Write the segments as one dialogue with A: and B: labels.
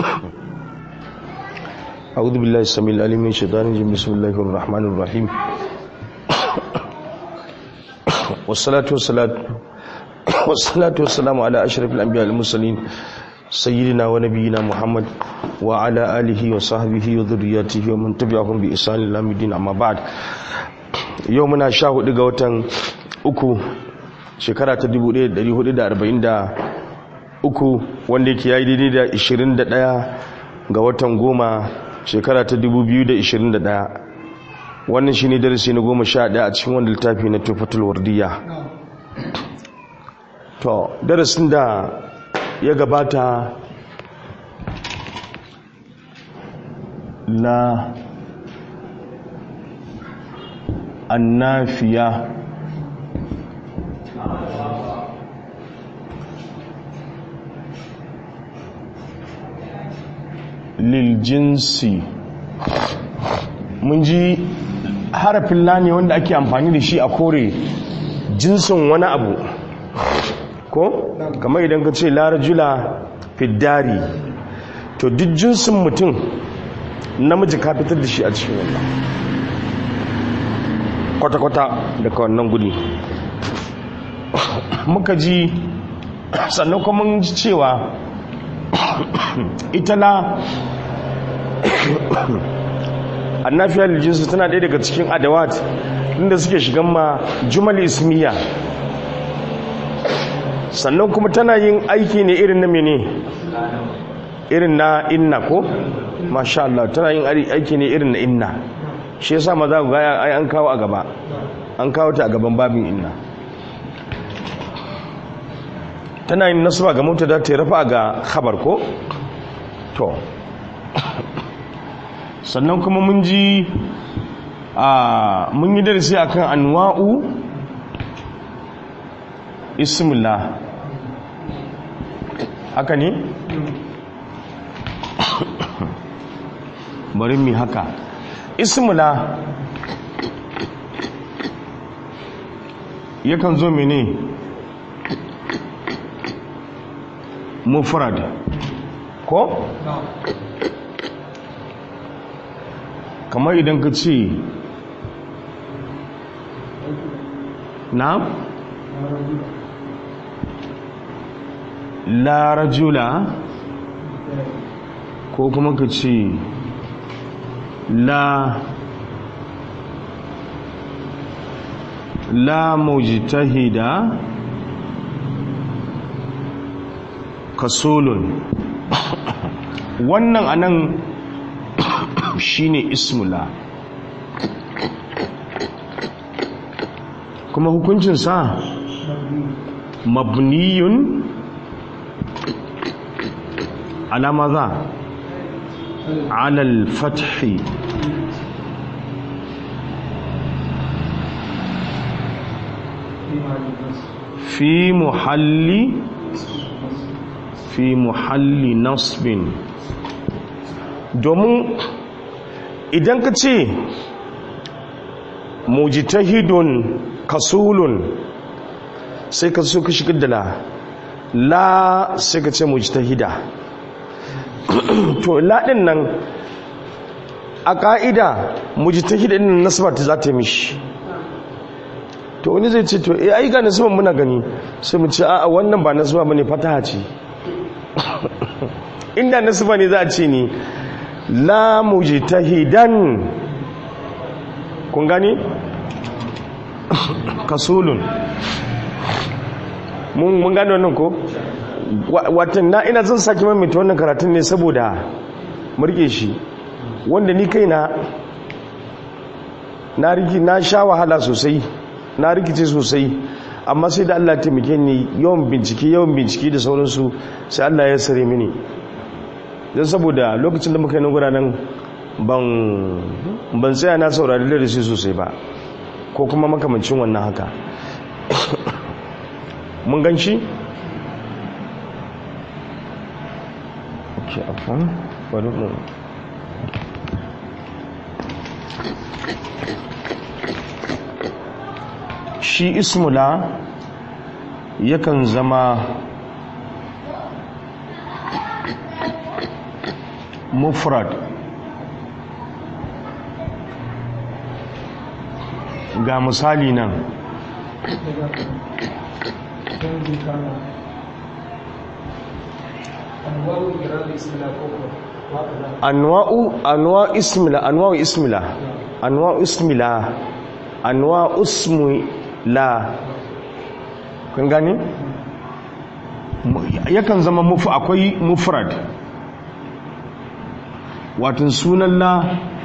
A: أعوذ بالله السميع العليم من الشيطان الرجيم بسم الله الرحمن الرحيم والصلاة والسلام والصلاة والسلام على أشرف الأنبياء المرسلين سيدنا ونبينا محمد وعلى آله وصحبه وذرياته ومن تبعهم بإحسان إلى يوم الدين أما بعد يومنا شاهد غوتن uku shekara ta 1443 wanda yake yayi daidai da 21 ga watan goma shekara ta 2021 wannan shine darasi na goma sha ɗaya a cikin wanda littafi na tufatul wardiya to darasin da ya gabata la annafiya liljinsi mun ji harafin lani wanda ake amfani da shi a kore jinsin wani abu ko kamar idan ka ce larajula fiddari to duk jinsin mutum namiji ka fitar da shi a cikin wannan kwata-kwata daga wannan gudi muka ji sannan kuma mun ji cewa ita la annafiyar jinsu tana ɗaya daga cikin adawat inda suke shigan ma jumal ismiya sannan kuma tana yin aiki ne irin na mene irin na inna ko masha Allah tana yin aiki ne irin na inna shi yasa maza ga ai an kawo a gaba an kawo ta a gaban babin inna tana yin nasaba ga mutada ta rafa ga khabar ko to sannan kuma mun ji a mun yi darasi akan anwa'u ismillah haka ne bari mi haka ismillah yakan zo mene mufrad ko kamar idan ka ce na la rajula ko kuma ka ce la la mujtahida kasolun wannan anan shine ismula kuma hukuncinsa mabniyun ala maza ala al-fathi fi muhalli fi muhalli nasbin domin idan ka ce mujtahidun kasulun sai ka so ka shigar da la la sai ka ce mujtahida to la din nan a ka'ida mujtahida din nasaba ta za ta yi mishi to wani zai ce to eh ai ga nasaban muna gani sai mu ce a'a wannan ba nasaba bane fataha ce inda nasaba ne za a ce ni la mujtahidan kun gani kasulun mun mun gani wannan ko watan na ina zan saki maimaita wannan karatun ne saboda murke shi wanda ni kaina na riki na sha wahala sosai na rikice sosai amma sai da Allah taimake ni yawan bincike yawan bincike da sauransu sai Allah ya sare mini don saboda lokacin da muka yi nagura nan ban tsaya na saurari darasi sosai ba ko kuma makamancin wannan haka mun gan shi? ok afon bari mu shi ismula yakan zama mufrad ga misali nan anwa'u anwa ismila anwa'u ismila anwa'u ismila anwa'u ismila kun gani yakan zama mufu akwai mufrad watan sunan la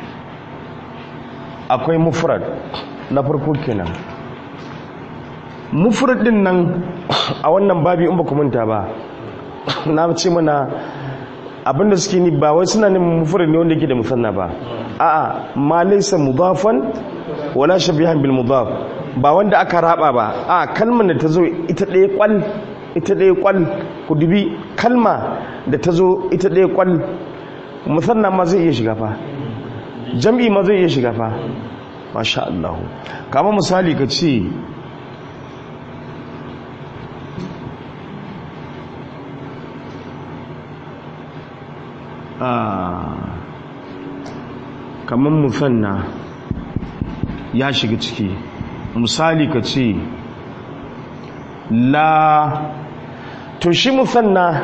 A: akwai mufrad na farko kenan mufrad din nan a wannan babi in ba ku manta ba na ce mana abinda suke ni ba wai suna neman mufrad ne wanda yake da musanna ba a'a ma laysa mudafan wala shabihan bil mudaf ba wanda aka raba ba a kalmar da ta zo ita ɗaya kwal ita ɗaya kwal ku dubi kalma da ta zo ita ɗaya kwal musanna ma zai iya shiga fa jam'i ma zai iya shiga fa masha Allah kama misali ka ce kamar musanna ya shiga ciki misali ka ce la to shi musanna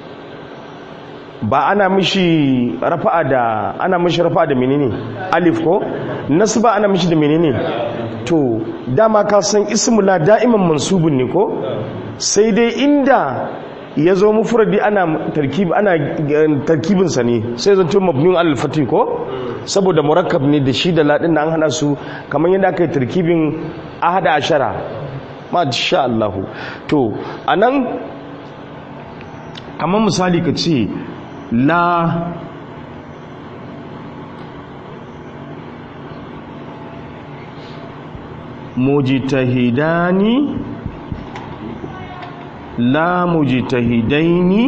A: ba ana mishi rafa'a da ana mishi rafa'a da menene alif ko nasba ana mishi da menene to dama ka san ismu la da'iman mansubun ne ko sai dai inda ya zo mufradi ana tarkib ana tarkibin sa ne sai zanto mabniun alal fatih ko saboda murakkab ne da shi da ladin da an hana su kamar yadda aka yi tarkibin ahada ashara ma sha Allah to anan kamar misali ka ce la mujtahidani la mujtahidaini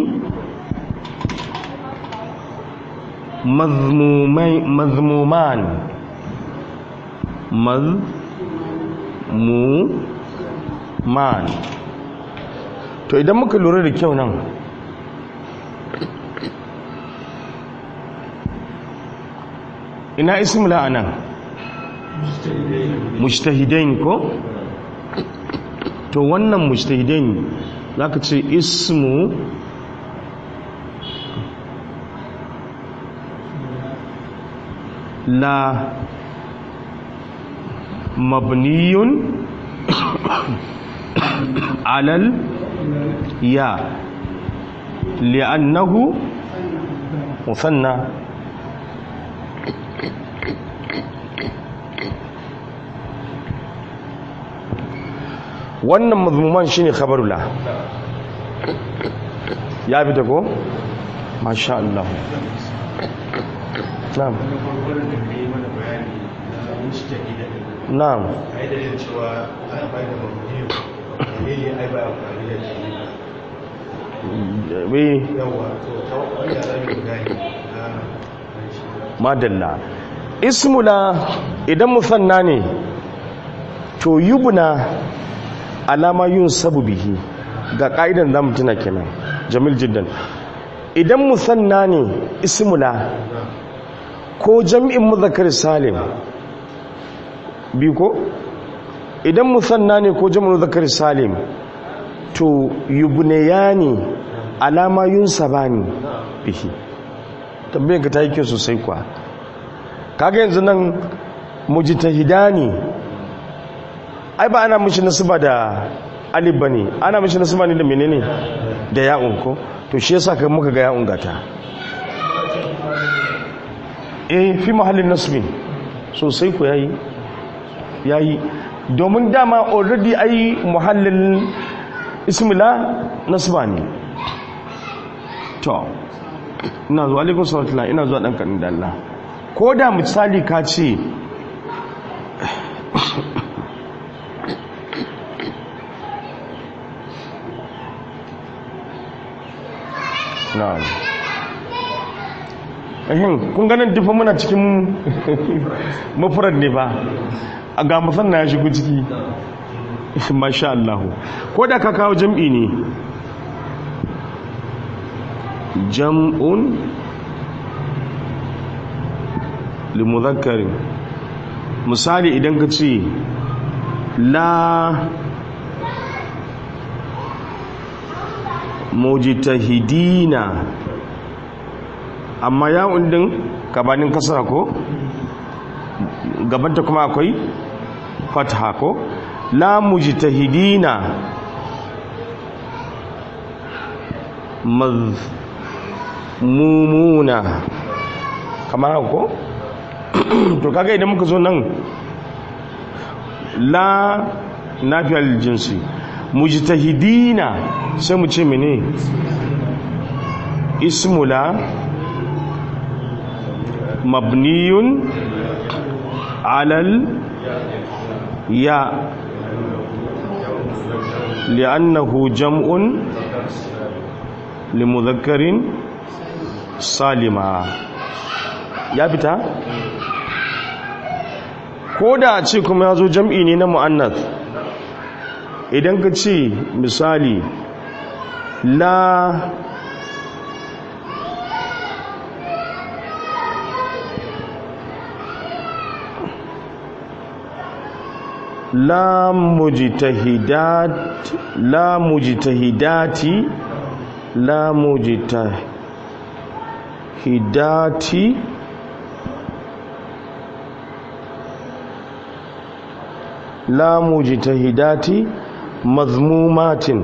A: mazmuman mazmuman to idan muka lura da kyau nan ina ismula anan mujtahidain ko to wannan mujtahidain zaka ce ismu la mabniyun alal ya li'annahu musanna wannan mazmuman shine khabarula ya fita ko masha Allah na'am na'am madalla ismula idan musanna ne to yubna alama yun sabu bihi ga ka'idan zamu tuna kenan jamil jiddan idan musanna ne ismula ko jam'in muzakkar salim bi ko idan musanna ne ko jam'in muzakkar salim to yubnayani alama yun sabani bihi tambayar ka ta yi kyau sosai kuwa kaga yanzu nan mujtahidani ai ba ana mishi nasaba da alif bane ana mishi nasaba ne da menene da ya'un ko to shi yasa kai muka ga ya'un gata eh fi mahallin nasbin sosai ku yayi yayi domin dama already ai muhallin ismila nasba ne to ina zuwa alaikun salatula ina zuwa ɗan kanin da Allah ko da misali ka ce na'am ehin kun ganin dufa muna cikin mafurar ne ba a ga musanna ya shigo ciki masha Allah ko da ka kawo jam'i ne jam'un limudhakkarin misali idan ka ce la mujtahidina amma ya'un din gabanin kasara ko gabanta kuma akwai fatha ko la mujtahidina mazmumuna kamar haka ko to kaga idan muka zo nan la nafiyal jinsi mujtahidina sai mu ce mene ismula mabniyun alal ya li'annahu jam'un limudhakkarin salima ya fita ko da a ce kuma ya zo jam'i ne na mu'annath idan ka ce misali la la mujtahidat la mujtahidati la mujtahidati la mujtahidati mazmumatin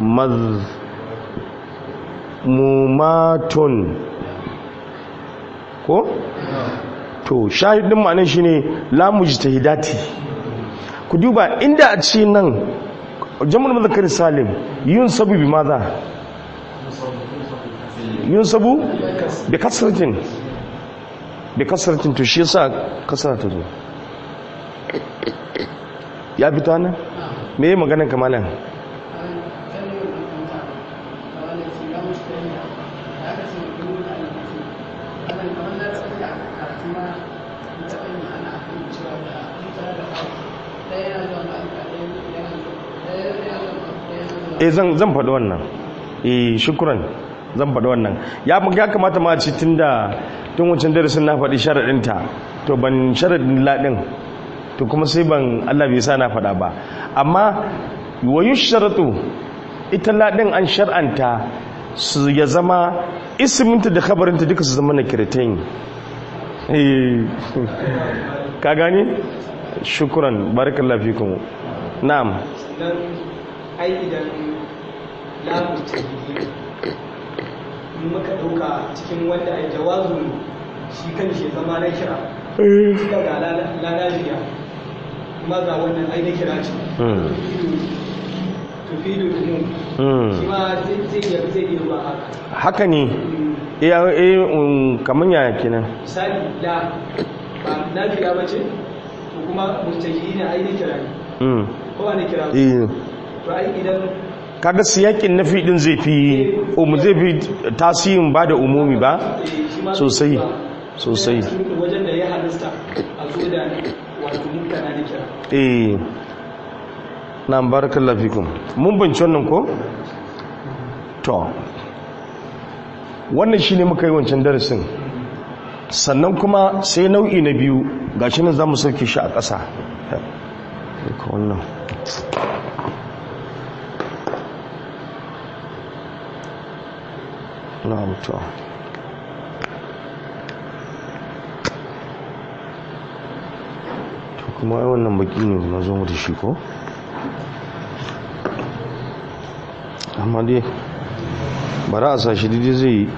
A: mazmumatun ko to shahidin ma'anar shine la mujtahidati ku duba inda a ce nan jama'ar mazakar salim yun sabu bi maza yun sabu bi kasratin bi kasratin to shi yasa kasra ta zo ya fito nan me yi maganin kamalan eh zan zan faɗi wannan eh shukran zan faɗi wannan ya ya kamata ma ci tunda tun wancan darasin na faɗi sharadin ta to ban sharadin ladin to kuma sai ban Allah bai sa na faɗa ba amma wa yushratu ita ladin an shar'anta su ya zama isminta da khabarinta duka su zama na kiritain eh ka gani shukran barakallahu fikum na'am
B: ai idan lamu ta muka ɗauka cikin wanda ai jawazu shi kan shi zama na kira suka ga lalajiya kuma ga wannan ai na kira ce tufidu umum shi ma zai iya zai iya ruwa haka
A: haka ne eh eh kaman yaya kenan
B: misali la ba na kira ba ce to kuma mustahili ne ai na kira ne
A: mm
B: ko ba na kira ba
A: eh
B: to ai idan
A: kaga siyakin nafi din zai fi um zai fi tasirin ba da umumi ba
B: eh, shi ma
A: sosai
B: zai iya
A: sosai
B: cikin wajen da ya halasta a zo da wato mutane da kira
A: eh na barakallahu fikum mun bince wannan ko to wannan shine muka yi wancan darasin sannan kuma sai nau'i na biyu gashi nan zamu sauke shi a ƙasa ka wannan na'am to to kuma ai wannan baki ne na zo mu da shi ko amma dai bara a sashi daidai zai yi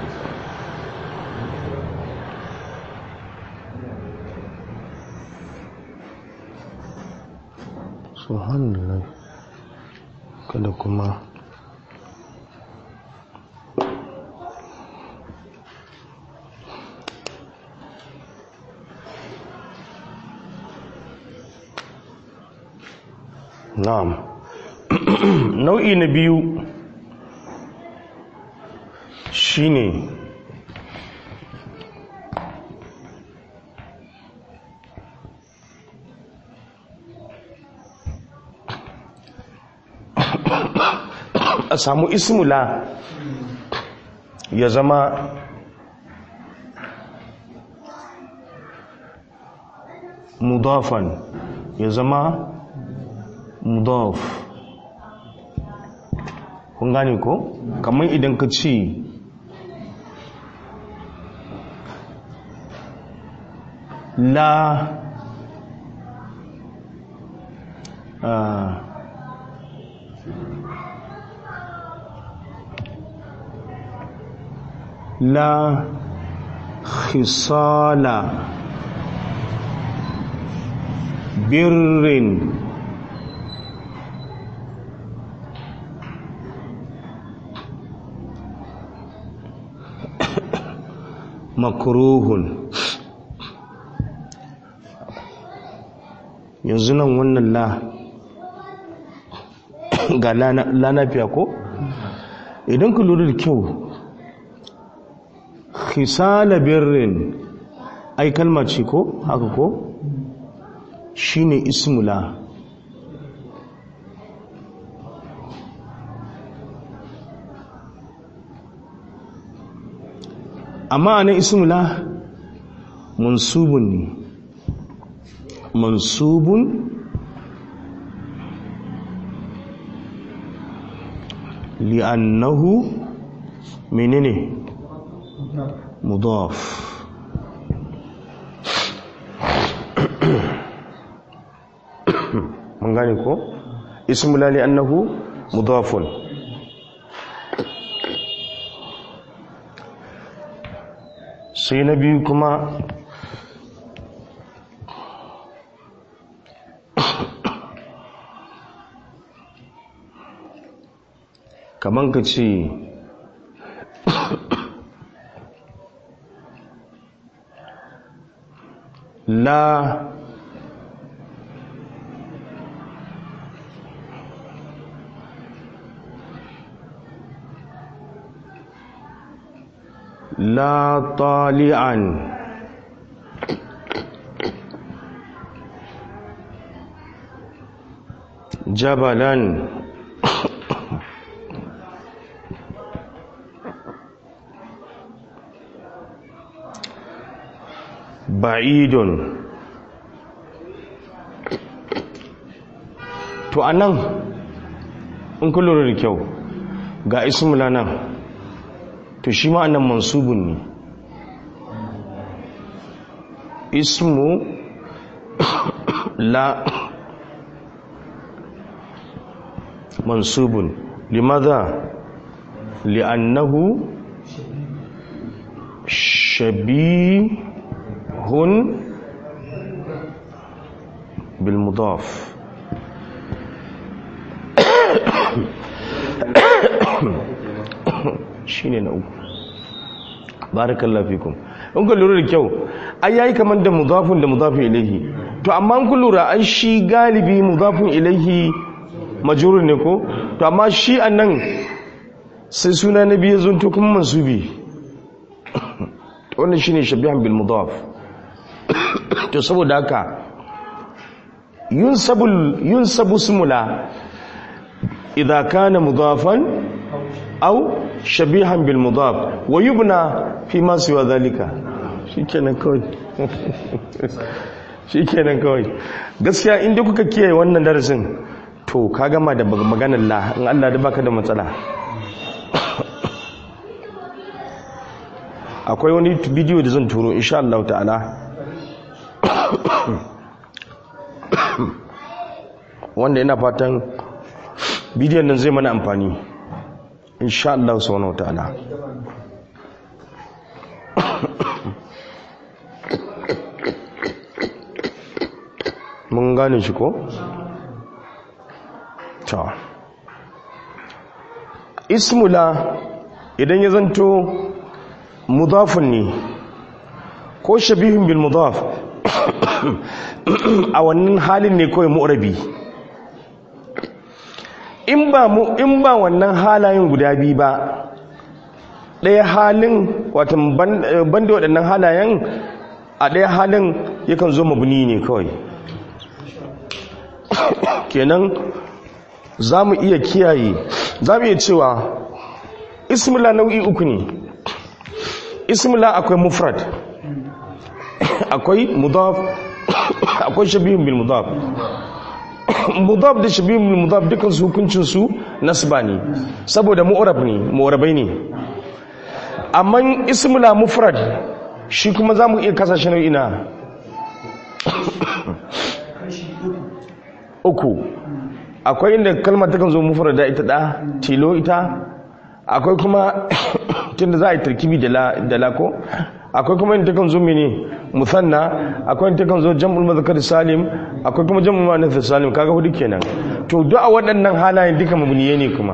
A: subhanallah kada kuma na'am nau'i na biyu shine a samu ismula ya zama mudafan ya zama mudaf kun gane ko kamar idan ka ce la ah, la khisala birrin makruhun yanzu nan wannan la ga lanafiya ko idan ku lura da kyau khisala birrin ai kalma ce ko haka ko shine ismula amma anan ismula mansubun ne mansubun li'annahu menene mudaf mun gane ko ismula li'annahu mudafun sai na biyu kuma kaman ka ce la la tali'an jabalan ba'idun to anan in kun lura da kyau ga ismula nan to shi ma annan mansubun ne ismu la mansubun limadha li'annahu shabihun بالمضاف shine na uku barakallahu fikum in ku lura da kyau ai yayi kaman da mudafun da mudafun ilaihi to amma in ku lura an shi galibi mudafun ilaihi majrur ne ko to amma shi annan sai suna na biyu zunto kuma mansubi wannan shine shabihan bil mudaf to saboda haka yunsabu yunsabu ismula idza kana mudafan aw shabihan bil mudaf wa yubna fi ma siwa dhalika shikenan kawai shikenan kawai gaskiya inda kuka kiyaye wannan darasin to ka gama da maganar la in Allah da baka da matsala akwai wani bidiyo da zan turo insha Allah ta'ala wanda ina fatan bidiyon nan zai mana amfani insha Allah subhanahu ta'ala mun gane shi ko ta ismula idan ya zanto mudafun ne ko shabihun bil mudaf a wannan halin ne kawai mu'rabi in ba mu in ba wannan halayen guda biyu ba ɗaya halin watan banda waɗannan halayen a ɗaya halin yakan zo mabuni ne kawai kenan za mu iya kiyaye za mu iya cewa ismila nau'i uku ne ismila akwai mufrad akwai mudaf akwai shabihun bil mudaf mudaf da shabihun bil mudaf dukkan su hukuncin su nasba ne saboda mu'rab ne mu'rabai ne amma ismula mufrad shi kuma zamu iya kasashe nau'i na uku akwai inda kalmar takan zo mufrada ita da tilo ita akwai kuma tunda za a yi tarkibi da la ko akwai kuma inda takan zo mene musanna akwai inda takan zo jam'ul mazakar salim akwai kuma jam'ul muannath salim kaga hudu kenan to duk a waɗannan halayen duka mabniye ne kuma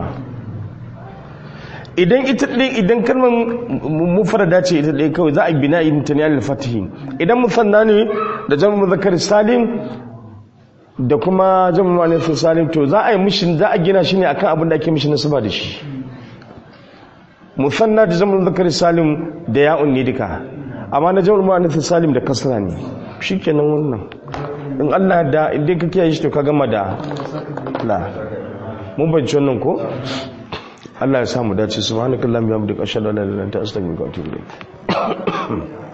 A: idan ita ɗin idan kalmar mufrada ce ita ɗaya kawai za a yi bina irin ta ne al-fatihi idan musanna ne da jam'ul mazakar salim da kuma jam'ul muannath salim to za a yi mishi za a gina shi ne akan abin da ake mishi nasaba da shi musanna da jam'ul zakari salim da ya'un ne duka amma na jam'ul muannath salim da kasra ne shikenan wannan in Allah da idan ka kiyaye shi to ka gama da la mun bayyana wannan ko Allah ya samu dace subhanakallahumma wa bihamdika ashhadu an la ilaha illa anta astaghfiruka wa atubu ilayk